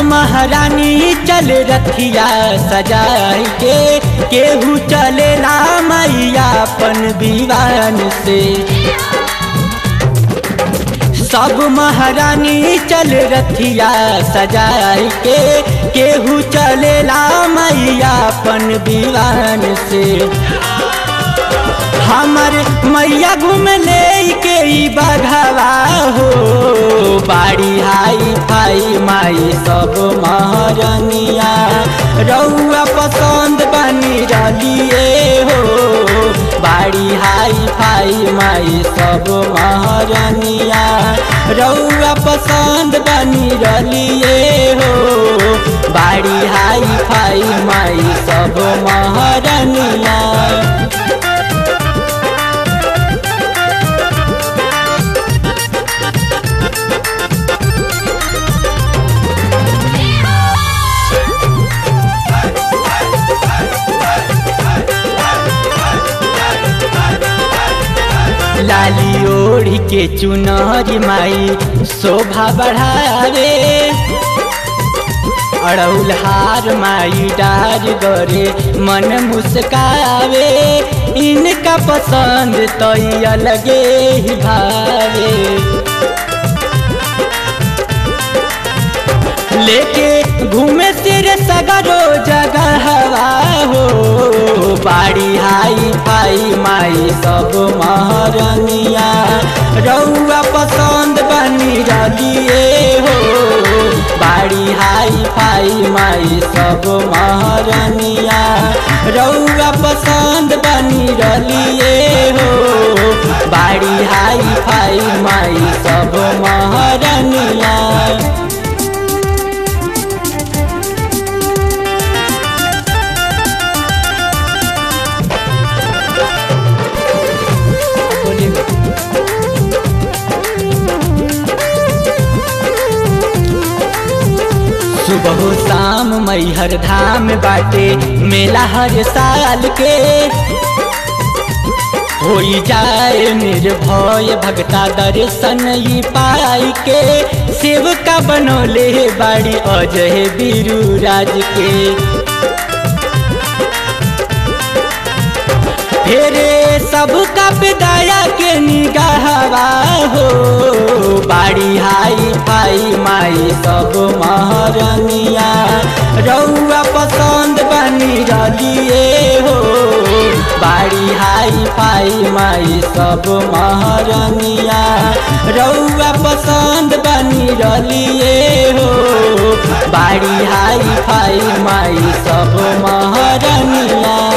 महारानी चल रथिया सजाई के केहू चले ला मैया अपन दीवान से सब महारानी चल रथिया सजाई के केहू चले ला मैया अपन दीवान से हमर मैया घूम ले के ई बघवा हो बाड़ी हाई फाई माई सब महारनिया रउआ पसंद बनी रलिए हो बाड़ी हाई फाई माई सब महारनिया रउआ पसंद बनी रलिए हो बाड़ी हाई फाई माई सब महारनिया लाली ओढ़ी के चुनरी माई शोभा बढ़ावे अड़ौल हार माई डार गरे मन मुस्कावे इनका पसंद तो अलगे ही भावे लेके घूमे सिर सगरो जगह हवा हो बाड़ी हाई फाई माई सब महारनिया रउआ पसंद बनी रलिए हो बाड़ी हाई फाई माई सब महारनिया रउआ पसंद बनी रलिए हो बाड़ी हाई फाई माई सब महारनिया सुबह शाम मैहर धाम बाटे मेला हर साल के होई जाए निर्भय भगता दर्शन ई पाई के सेवका बनौले बाड़ी अजय बीरू राज के फेरे सबका विदाया के निगाहवा हो बाड़ी हाई फाई माई सब महारनिया रउआ पसंद बनी रलिए हो बाड़ी हाई फाई माई सब महारनिया रउआ पसंद बनी रलिए हो बाड़ी हाई फाई माई सब महारनिया